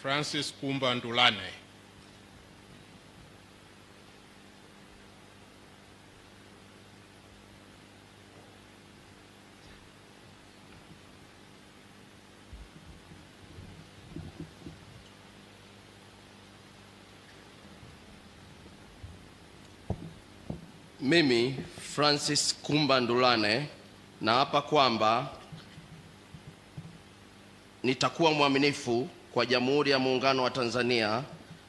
Francis Kumba Ndulane. Mimi Francis Kumba Ndulane naapa kwamba nitakuwa mwaminifu kwa Jamhuri ya Muungano wa Tanzania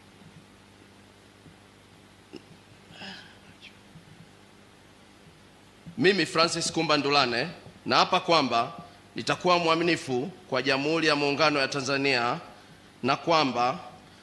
Mimi Francis Kumba Ndulane naapa kwamba nitakuwa mwaminifu kwa Jamhuri ya Muungano ya Tanzania na kwamba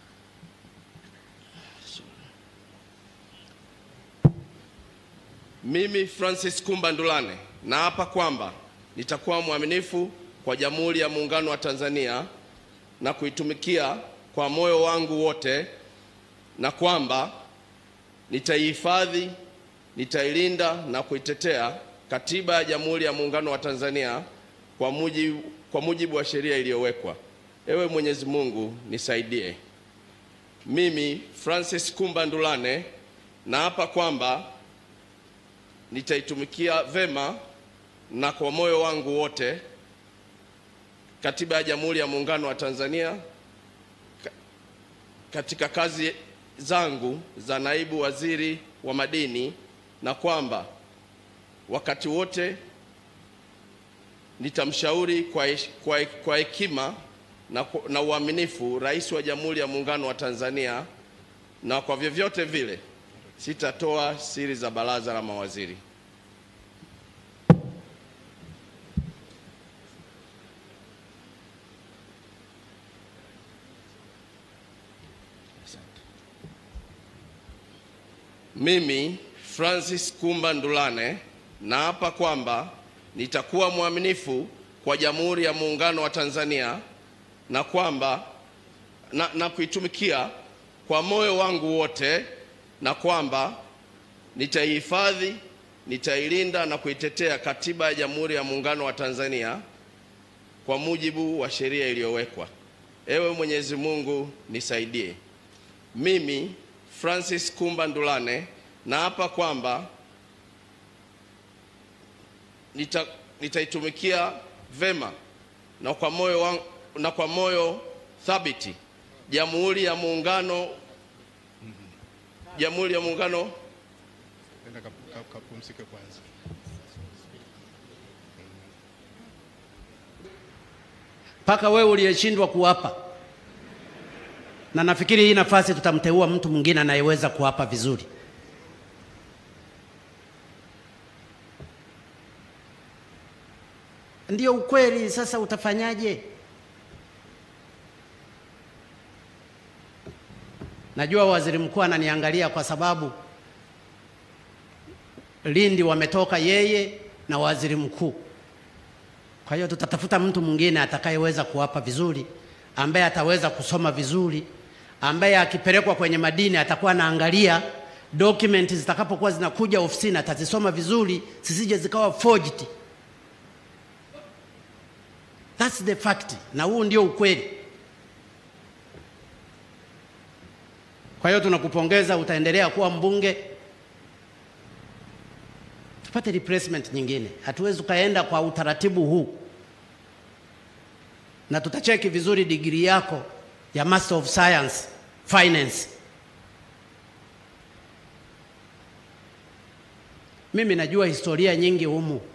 Mimi Francis Kumba Ndulane naapa kwamba nitakuwa mwaminifu kwa Jamhuri ya Muungano wa Tanzania na kuitumikia kwa moyo wangu wote, na kwamba nitaihifadhi, nitailinda na kuitetea Katiba ya Jamhuri ya Muungano wa Tanzania kwa mujibu, kwa mujibu wa sheria iliyowekwa. Ewe Mwenyezi Mungu nisaidie. Mimi Francis Kumba Ndulane naapa kwamba nitaitumikia vema na kwa moyo wangu wote Katiba ya Jamhuri ya Muungano wa Tanzania ka- katika kazi zangu za naibu waziri wa madini, na kwamba wakati wote nitamshauri kwa hesh- kwa he- kwa hekima na, ku- na uaminifu Rais wa Jamhuri ya Muungano wa Tanzania, na kwa vyovyote vile sitatoa siri za baraza la mawaziri. Mimi Francis Kumba Ndulane naapa kwamba nitakuwa mwaminifu kwa Jamhuri ya Muungano wa Tanzania na kwamba na, na kuitumikia kwa moyo wangu wote na kwamba nitaihifadhi, nitailinda na kuitetea Katiba ya Jamhuri ya Muungano wa Tanzania kwa mujibu wa sheria iliyowekwa. Ewe Mwenyezi Mungu nisaidie. Mimi Francis Kumba Ndulane naapa kwamba nita, nitaitumikia vema na kwa moyo wangu, na kwa moyo thabiti Jamhuri ya Muungano Jamhuri ya Muungano Nenda kap- kap- kapumzike kwanza. mpaka wewe uliyeshindwa kuwapa. Na nafikiri hii nafasi tutamteua mtu mwingine anayeweza kuwapa vizuri. Ndio ukweli. Sasa utafanyaje? Najua waziri mkuu ananiangalia kwa sababu Lindi wametoka yeye na waziri mkuu. Kwa hiyo tutatafuta mtu mwingine atakayeweza kuwapa vizuri, ambaye ataweza kusoma vizuri, ambaye akipelekwa kwenye madini atakuwa anaangalia document zitakapokuwa zinakuja ofisini atazisoma vizuri, zisije zikawa forged. That's the fact, na huu ndio ukweli. Kwa hiyo tunakupongeza, utaendelea kuwa mbunge tupate replacement nyingine. Hatuwezi ukaenda kwa utaratibu huu, na tutacheki vizuri digrii yako ya Master of Science Finance. Mimi najua historia nyingi humu